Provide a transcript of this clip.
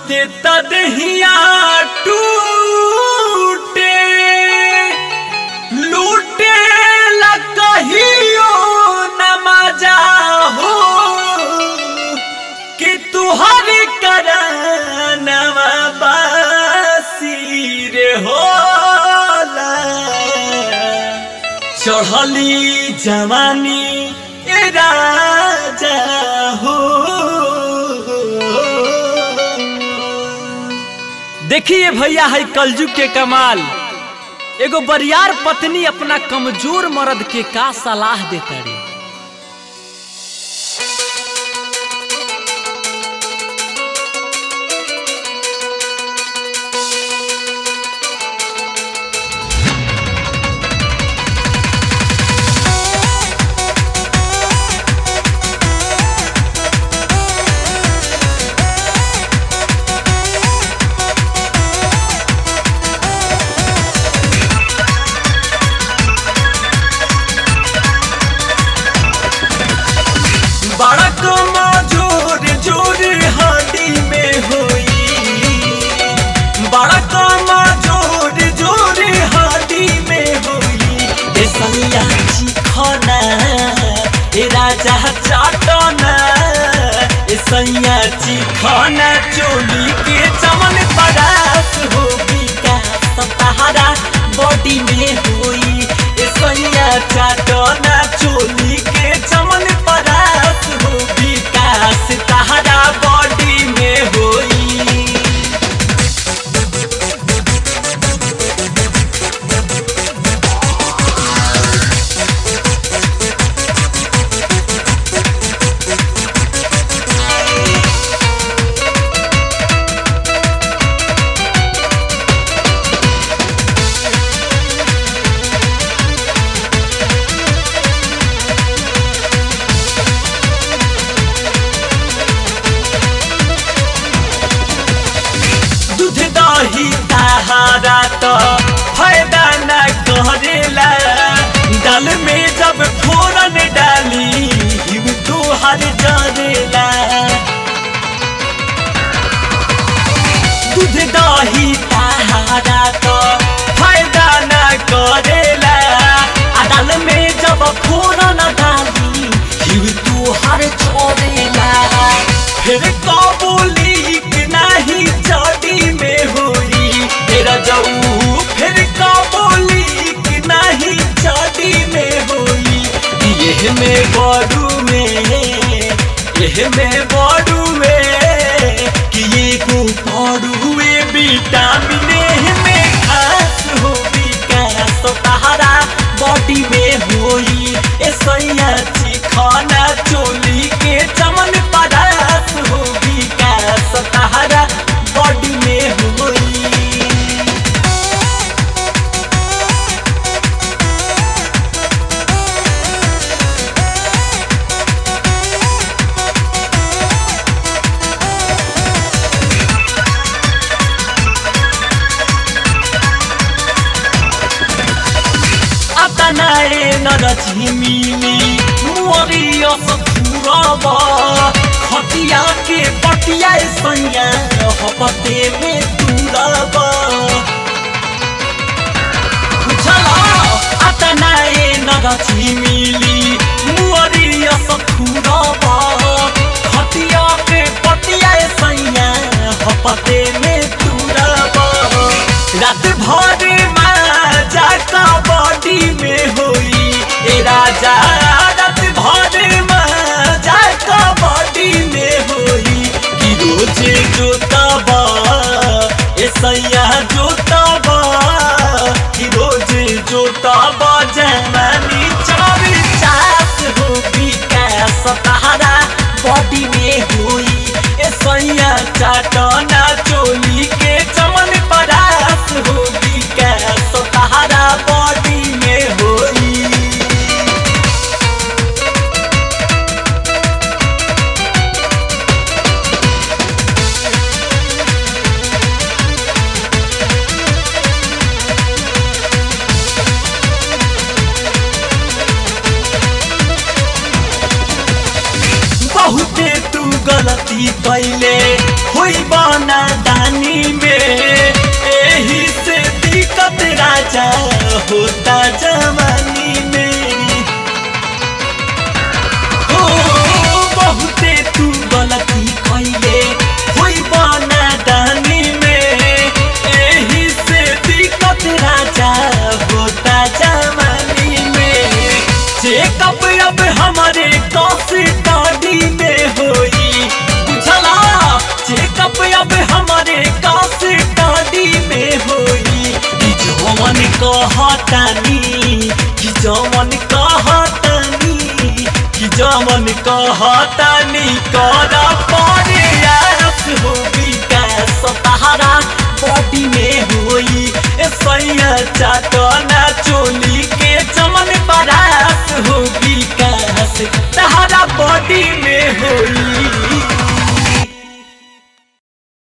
छुते तदहिया टूटे लूटे लकहियो नमाजा हो कि तुहर करनवा बासी रे होला चढ़ली जवानी ए राजा हो देखिए भैया है कलजुग के कमाल एगो बरियार पत्नी अपना कमजोर मर्द के का सलाह देता रे बड़ा कमजोर जोर हाडी में होई बड़ा कमजोर जोर हाडी में होई ए सैया चिखना ए राजा चाटना ए सैया चिखना चोली के चमन परास हो विकास सहारा बॉडी में होई ए सैया चाटना चोली के चमन परास हो विकास तहरा बॉडी में होई दूध दही सहारा तो फायदा न करेला दाल में जब फोरन डाली हिम तो हर जरेला दूध दही सहारा तो फायदा न करेला आ दाल में जब फोरन डाली हिम तो हर छोड़ेला फिर कबूली कि नहीं चौड़ी में हुई तेरा जाऊ फिर कबूली कि नहीं चौड़ी में हुई यह में बड़ू में यह में बड़ू में कि ये को बड़ू में विटामिन एह में खास हो विकास तहरा बॉडी में होई ए सैया चिखाना चोली के चमन पदार्थ हो विकास तहरा बॉडी में होई अपनाए नरझिमिली मोरियो सखुरब खटिया के पटिया सैया हपते में तुरब बुझला अपनाए नरझिमिली मोरियो सखुरब खटिया के पटिया सैया हपते में तुरब रात भर माजा कबड्डी में होई ए राजा रात भर माजा कबड्डी में होई कि रोजे जोतब ए सैया जोतब कि रोजे जोतब जमानी चार चास हो विकास तहरा बॉडी में होई ए सैया चाटना चोली के चमन परास हो विकास तहरा बॉडी में होई बहुते तू गलती कैले होई बना होता जवानी में हो बहुते तू गलती कैले होई बना दानी में एही से दिक्कत राजा होता जवानी में चेकअप अब हमारे कस्टडी में होई बुझला चेकअप अब हमारे कस्टडी में होई कि जवन कहतानी कि जवन कहतानी कि जवन कहतानी कर परे आस हो विकास तहारा बॉडी में होई ए सैया चाटना चोली के चमन बरास हो विकास तहारा बॉडी में होई